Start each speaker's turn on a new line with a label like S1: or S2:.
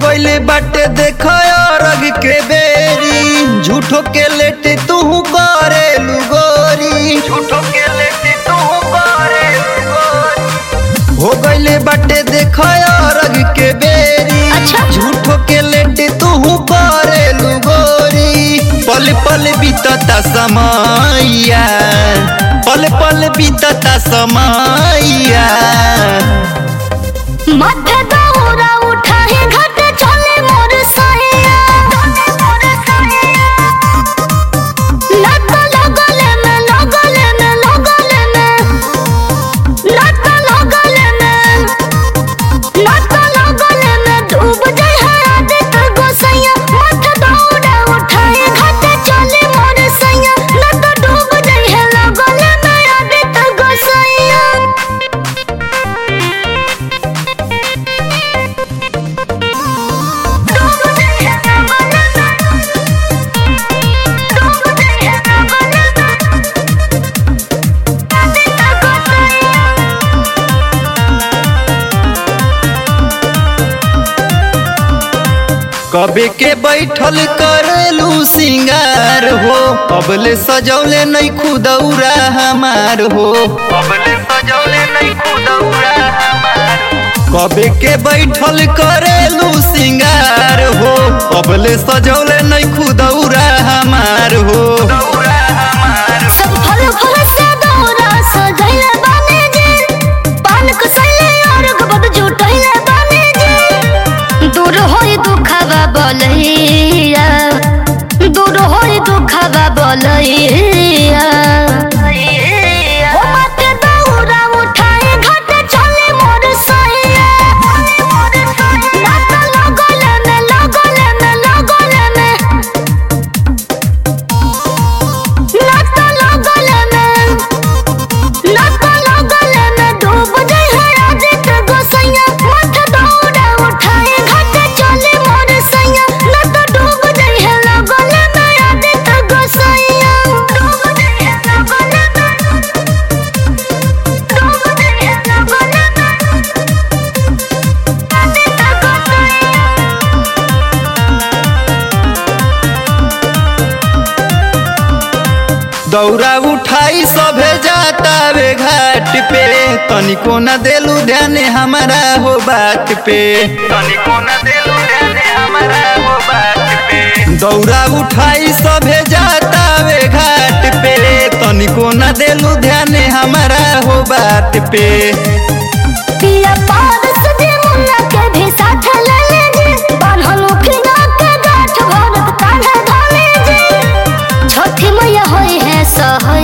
S1: गइले बाटे देख अरग के बेरी झूठो के लेटे तू करे लुगोरी झूठो के लेटे तू करे हो गइले बाटे देख अरग के बेरी
S2: अच्छा।
S1: झूठो के लेटे तू करे लुगोरी पल पल बीतता समैया पल पल बीतता समैया
S2: माथे दौरा उठाए घाट चले मोर सैया लत लगले में लगले में लगले में लत लगले में लत लगले में डूब जाए है आदित गोसैया माथे दौरा उठाए घाट चले मोर सैया लत डूब जाए है लगले में आदित गोसैया
S1: कबे के बैठल करेलू सिंगार हो अबले सजौले नहीं खुदौरा हमार हो अबले सजौले नहीं खुदौरा हमार कबे के बैठल करेलू सिंगार हो अबले सजौले नहीं खुदौरा हमार हो
S2: सब फल फल से दौरा सजैले बाने जी पान कसैले और गबद जुटैले बाने जी दूर होई दुखवा बोलैया दूर होई दुखवा बोलैया ओ माते दौरा उठाए घाट चले मोर सैया नात लगले में लगले में लगले में लत लगले में लत लगले में डूब जाए है आदित गोसैया मत दौड़ा उठाए घाट चले मोर सैया लत डूब जाए है लगले में आदित गोसैया डूब जाए है लगले में डूब जाए है लगले में आदित गोसैया
S1: दौरा उठाई सभे जाता वे घाट पे तनिको न देलू ध्यान हमारा हो बात पे तनिको न देलू ध्यान हमारा हो बात पे दौरा उठाई सभे जाता वे घाट पे तनिको न देलू ध्यान हमारा हो बात पे
S2: पिया पार सजे मुन्ना के भी साथ ले ले जी बान्हल उखिना के गाठ भरत कान्हे धाने जी छठी मैया होई है सहैया